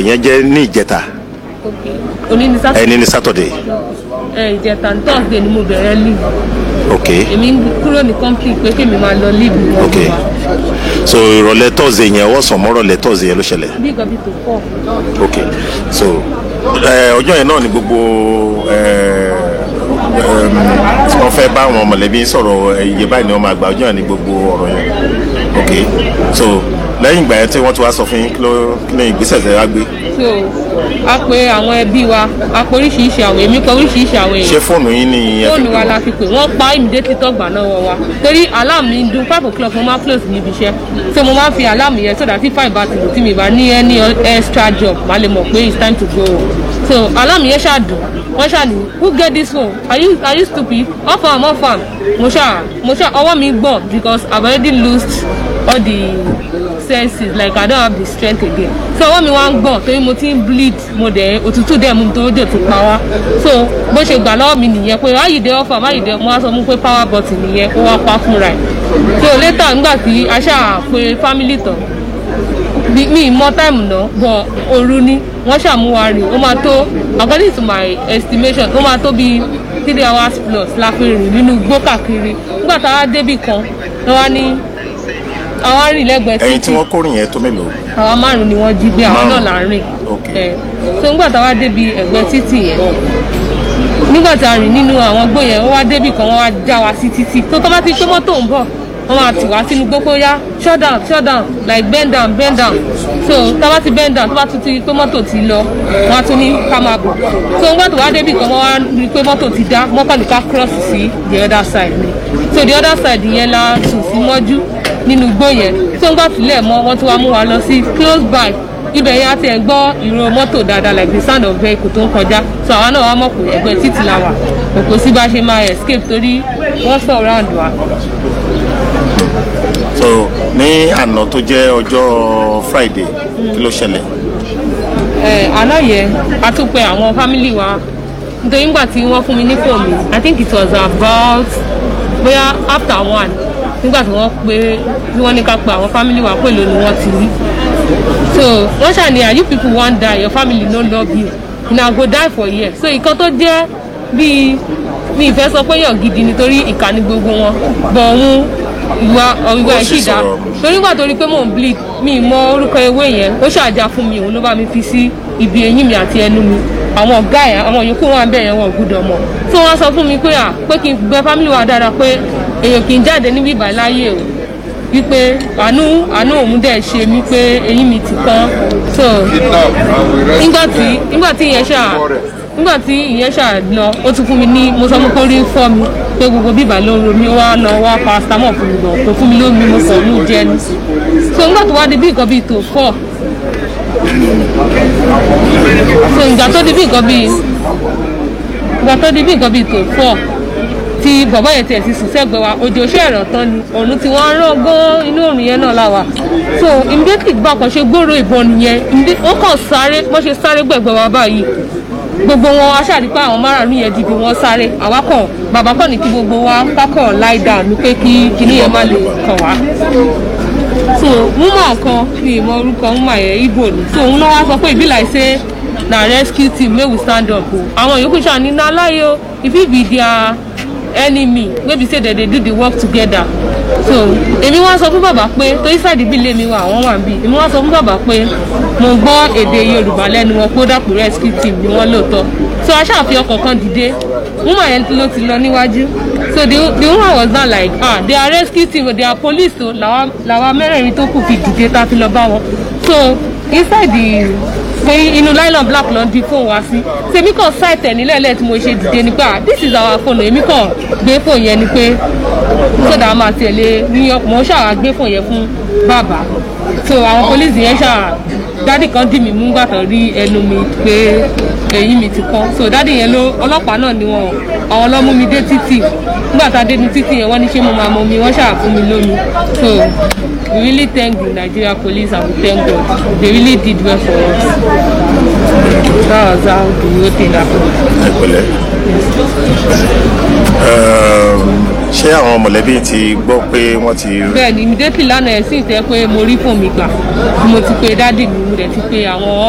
yẹn jẹ́ ní ìjẹta òní ní sátidé ẹni ní sátọ̀dẹ̀ ẹ ìjẹta ní thursday ni mo bẹ̀rẹ̀ leave ok èmi ń kúrò ní company pé kémi máa lọ leave ní ok ọdún wa so ìrọ̀lẹ́ tọ́sídẹ̀ yẹn ọ̀sán mọ́rọ̀lẹ́ tọ́sídẹ̀ yẹn ló ṣẹlẹ̀ bí nǹkan bí tó pọ̀ ok so ẹ, ọjọ́ yẹn náà ni gbogbo ẹ, ẹm, tí wọ́n fẹ́ bá àwọn mọ̀lẹ́bí sọ̀rọ̀ ẹ, iye báyìí ni wọ́n máa gbà ọjọ́ yẹn ni gbogbo ọ̀rọ̀ yẹn ok so lẹ́yìn ìgbà yẹn tí wọ́n ti wá sọ fún yín kí ló kí ni ìgbésẹ̀ tẹ́ wá gbé so a pe àwọn ẹbí wa a pe oríṣiríṣi àwọn èmi kọ oríṣiríṣi àwọn ṣé èèyàn fóònù yín ni ẹ fi fóònù pè wa wọ́n? la fi pè wọ́n pa immediately tọ́gbà náà wọ wa torí alarm mi ń dún five o'clock mo máa close níbi iṣẹ́ so mo máa ń fi alarm yẹn so that if five bá ti lò tí mi bá ní any extra job má lè mọ̀ pé it's time to go so alarm yẹn ṣáà dùn wọ́n ṣáà ní who get this phone are you are you stupid off am off am mo ṣáà mo ṣáà ọwọ́ mi gbọ̀n because i already lost all the senses like i don't have the strength again so ọwọ́ mi wá ń gbọ̀n torí mo ti ń bleed mo dẹ̀ òtútù dẹ̀ mú mi tó dẹ̀ tún pa wá so bó ṣe gbà lọ́wọ́ mi nìyẹn pé ayíde ọ̀fà máyíde mo wá sọ mú pé power button nìyẹn ó wá pa fúnra ẹ̀ so later nígbà tí a ṣáà pe family tán bí mi mọ táìmù náà bọ̀ òru ni wọ́n ṣàmúwa rìn ó máa tó according to my estimation ó máa tó bíi three hours plus la fi rìn nínú igbó káàkiri nígbà tá a débì kan lọ́wọ́ ní àwọn rìn lẹ́gbẹ̀ẹ́ ẹyin tí wọ́n kórìn yẹn tó mélòó àwa márùn ni wọ́n jí gbé àwọn náà Márùn-ún. là ń rìn Ok. ẹ so nígbà tá a wá débi ẹ̀gbẹ́ títì yẹn nígbà tá a rìn nínú àwọn gbó yẹn wọ́n wá débì kan wọ́n wá já wa sí títì tó tọ́ bá ti pé mọ́tò ń bọ̀ wọ́n máa tì wá sínú gbogbo yá shut down shut down like bend down bend down so tá a bá ti bend down tó bá tún ti pé mọ́tò ti lọ wọ́n á tún ní ká máa bọ̀ so nígbà tó wá débì kan wọ́n wá rí i pé mọ́tò ti dá mọ́kànlá ká cross sí the other side ni so the other side yẹn la sùn sí mọ́jú nínú igbó yẹn tó ń gbà sílẹ̀ mọ́ wọ́n tún wá mú wa lọ sí close by ibẹ̀ yẹn a ti ẹ̀ gbọ́ ìró mọ́tò dáadáa like the sound of vehicle tó ń kọjá so àwa náà wá mọ̀ pé ẹgbẹ́ títì la wà kò sí bá ṣe máa escape torí wọ́n surround wa. so ní àná tó jẹ́ ọjọ́ friday kí ló ṣẹlẹ̀ ẹ àná yẹn a tún pe àwọn family wa nítorí nígbà tí wọ́n fún mi ní fóònù mi i think it was about bóyá after one nígbà tí wọ́n pé tí wọ́n ní ká pe àwọn family wa pé ló ni wọ́n ti rí so wọ́n ṣàní are you people wan die your family no love you una go die for here so ìkan tó jẹ́ bíi mi ìfẹ́ sọ pé yàn gidi nítorí ìkà ni gbogbo wọn bọ̀ òun ìwà ìwà Ó sì ìṣìdá sọ̀rọ̀. torí nígbà tó rí pé mò ń bleed mi ì mọ orúkọ ewé yẹn ó ṣàjà fún mi òun ló bá mi fi sí ibi eyín mi àti ẹnu mi àwọn ọ̀gá ẹ̀ àwọn yòókù wọn bẹ̀ yẹn wọn ò gbúdọ̀ mọ̀ tí wọ́n sọ fún mi pé à pé kí n gbẹ family wa dára pé èèyàn kì í jáde níbí ìbàyí láyé o wípé àánú àánú òun dẹ̀ ṣe mí pé eyín mi ti kán so nígbà tí nígbà tí ìyẹn ṣáà nígbà tí ìyẹn ṣáà lọ ó tún fún mi ní mo sọ fún kó rí fọ́ mi pé gbogbo bíbà ló ń ro mi ó wá lọ wá paracetamol fún mi lọ kò fún mi lómi mo kàn mú jẹ ni so nígbà tó wá di bí nǹkan bíi tó fọ́ so ìgbà tó di bí nǹkan bíi ìgbà tó di bí nǹkan bíi tó fọ́ tí bàbá yẹn tiẹ̀ ti sùn sẹ́gbẹ̀ẹ́ wa òjò ṣe ẹ̀rọ tán ni òun ti wọ́n rán gan inú òrùn yẹn náà láwa so immediately bá kan ṣe gbòòrò ìbọn nìyẹn immedi- wọ́n kàn sáré wọ́n ṣe sáré gbẹ̀gbẹ̀ wa báyìí gbogbo wọn aṣáàrí pé àwọn márùn-ún yẹn dìde wọn sáré àwa kàn bàbá kàn ní kí gbogbo wa kákàn lie down ní pé kí kinní yẹn má lè kàn wá so woman kan mi ì mọ orúkọ woman yẹn ibo ni so òun náà wá sọ pé ìbí like say na rescue team make we stand up o àwọn yòókù ṣáà ní na láyé o if it be their enemy wey be say dem dey do the work together so èmi wá sọ fún bàbá pé torí sáàdì bí ilé mi wà àwọn wà bí èmi wá sọ fún bàbá pé mo gbọ́ èdè yorùbá lẹ́nu wọn pé ó dàpọ̀ rescue team ni wọ́n lóòótọ́ so aṣáàfin ọkọ̀ kan dìde woman yẹn ló ti lọ níwájú so the the woman was now like ah they are rescue team they are police o làwa làwa mẹ́rẹ̀ẹ̀rin tó kù fi dìde tá a fi lọ bá wọn so inside the pé inú nylon black ló ń di fóònù wá sí tèmi kàn ṣáìtì ẹ̀ nílẹ̀ lẹ́ẹ̀ tí mo ṣe dìde ni pé ah this is our phone èmi kàn gbé fóònù yẹn ni pé sódà a máa tẹ̀lé ní ọkùnrin ṣáà gbé fóònù yẹn fún bàbá so àwọn police yẹn ṣáà dádì kan dì mí mú gbàtàn rí ẹnu mi pé ẹ̀yìn mi ti kán so dádì yẹn ló ọlọ́pàá náà ni wọn àwọn ló mú mi dé títì nígbà tá a dé ní títì yẹn wọ́n ní ṣé mo máa mọ mi wọ́n ṣáà fún mi lómi so we really thank the nigeria police and we thank god they really did well for us that was how the whole thing happen. ẹ pẹ̀lẹ́ Ehm, ṣé àwọn mọ̀lẹ́bí ti gbọ́ pé wọ́n ti bẹ́ẹ̀ ni immediately lánàá ẹ̀ sì tẹ́ pé mo rí fóònù mi gbà mo ti pe dádì mi mo dẹ̀ ti pe àwọn